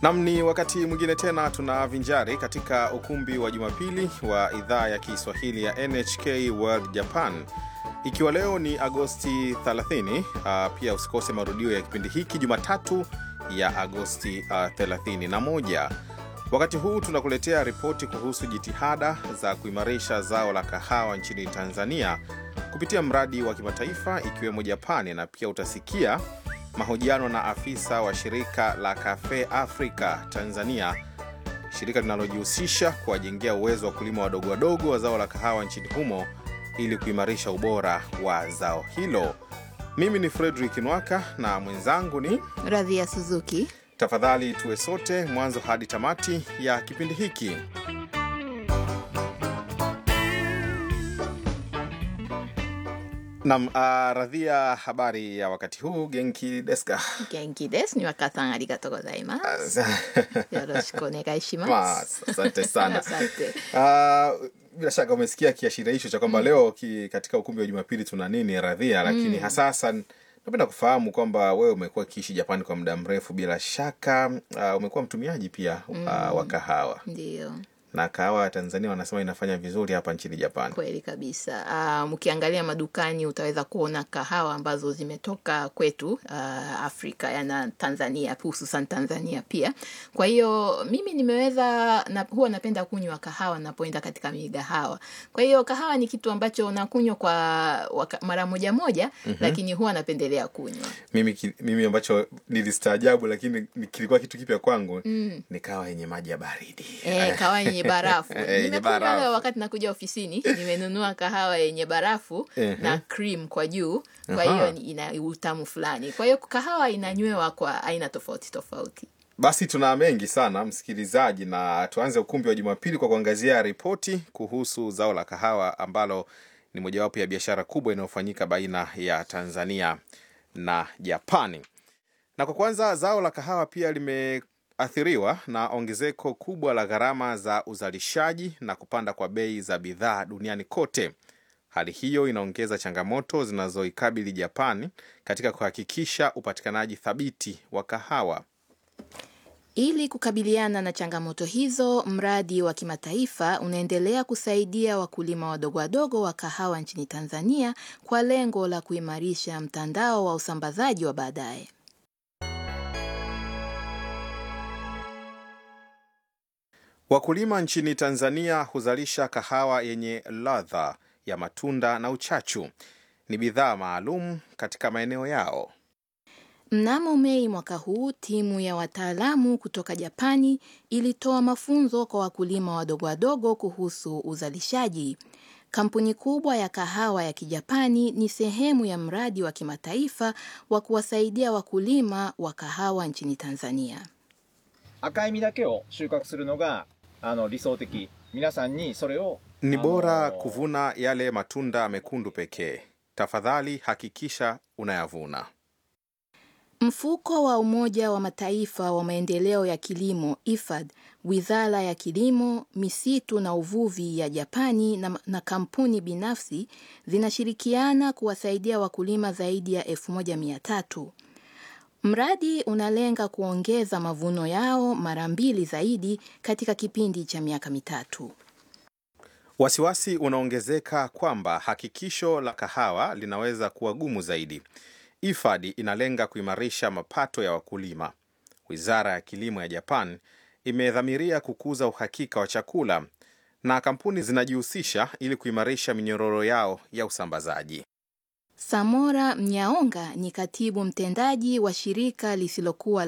Nam, ni wakati mwingine tena tunavinjari katika ukumbi wa Jumapili wa idhaa ya Kiswahili ya NHK World Japan, ikiwa leo ni Agosti 30. Uh, pia usikose marudio ya kipindi hiki Jumatatu ya Agosti uh, 31. Wakati huu tunakuletea ripoti kuhusu jitihada za kuimarisha zao la kahawa nchini Tanzania kupitia mradi wa kimataifa ikiwemo Japani, na pia utasikia mahojiano na afisa wa shirika la Cafe Africa Tanzania, shirika linalojihusisha kuwajengea uwezo wa kulima wadogo wadogo wa zao la kahawa nchini humo ili kuimarisha ubora wa zao hilo. Mimi ni Fredrick Nwaka na mwenzangu ni Radhia Suzuki. Tafadhali tuwe sote mwanzo hadi tamati ya kipindi hiki. Nam, uh, Radhia, habari ya wakati huu? Genki deska? Genki desu. Ni waka-san, arigatou gozaimasu. Yoroshiku onegai shimasu. Asante sana. Asante. Uh, bila shaka umesikia kiashiria hicho cha kwamba leo ki, katika ukumbi wa Jumapili tuna nini Radhia, lakini hasa hasa napenda kufahamu kwamba wewe umekuwa ukiishi Japani kwa muda mrefu, bila shaka uh, umekuwa mtumiaji pia uh, wa kahawa Ndiyo, na kahawa ya Tanzania wanasema inafanya vizuri hapa nchini Japani. kweli kabisa. Uh, mkiangalia madukani utaweza kuona kahawa ambazo zimetoka kwetu uh, Afrika yana Tanzania, hususan Tanzania pia. Kwa hiyo mimi nimeweza na, huwa napenda kunywa kahawa napoenda katika migahawa. Kwa hiyo kahawa ni kitu ambacho nakunywa kwa waka, mara moja moja, lakini huwa napendelea kunywa Mimi, ki- mimi ambacho nilistaajabu lakini ni- kilikuwa kitu kipya kwangu ni kahawa yenye maji ya baridi. Eh, kahawa yenye barafu. Eh, yenye Nimekunywa barafu. leo wakati nakuja ofisini, nimenunua kahawa yenye barafu Ehe. na cream kwa juu. Kwa Aha. hiyo ni- ina utamu fulani. Kwa hiyo kahawa inanywewa kwa aina tofauti tofauti. Basi tuna mengi sana msikilizaji, na tuanze ukumbi wa Jumapili kwa kuangazia ripoti kuhusu zao la kahawa ambalo ni mojawapo ya biashara kubwa inayofanyika baina ya Tanzania na Japani. Na kwa kwanza, zao la kahawa pia limeathiriwa na ongezeko kubwa la gharama za uzalishaji na kupanda kwa bei za bidhaa duniani kote. Hali hiyo inaongeza changamoto zinazoikabili Japani katika kuhakikisha upatikanaji thabiti wa kahawa. Ili kukabiliana na changamoto hizo, mradi wa kimataifa unaendelea kusaidia wakulima wadogo wadogo wa kahawa nchini Tanzania kwa lengo la kuimarisha mtandao wa usambazaji wa baadaye. Wakulima nchini Tanzania huzalisha kahawa yenye ladha ya matunda na uchachu. Ni bidhaa maalum katika maeneo yao. Mnamo Mei mwaka huu, timu ya wataalamu kutoka Japani ilitoa mafunzo kwa wakulima wadogo wadogo kuhusu uzalishaji. Kampuni kubwa ya kahawa ya Kijapani ni sehemu ya mradi wa kimataifa wa kuwasaidia wakulima wa kahawa nchini Tanzania. 赤い実だけを収穫するのがあの理想的皆さんにそれを Ni あの bora kuvuna yale matunda mekundu pekee. Tafadhali hakikisha unayavuna. Mfuko wa Umoja wa Mataifa wa maendeleo ya kilimo IFAD, Wizara ya Kilimo, Misitu na Uvuvi ya Japani na, na kampuni binafsi zinashirikiana kuwasaidia wakulima zaidi ya 1300. Mradi unalenga kuongeza mavuno yao mara mbili zaidi katika kipindi cha miaka mitatu. Wasiwasi unaongezeka kwamba hakikisho la kahawa linaweza kuwa gumu zaidi. IFAD inalenga kuimarisha mapato ya wakulima. Wizara ya kilimo ya Japan imedhamiria kukuza uhakika wa chakula na kampuni zinajihusisha ili kuimarisha minyororo yao ya usambazaji. Samora Mnyaonga ni katibu mtendaji wa shirika lisilokuwa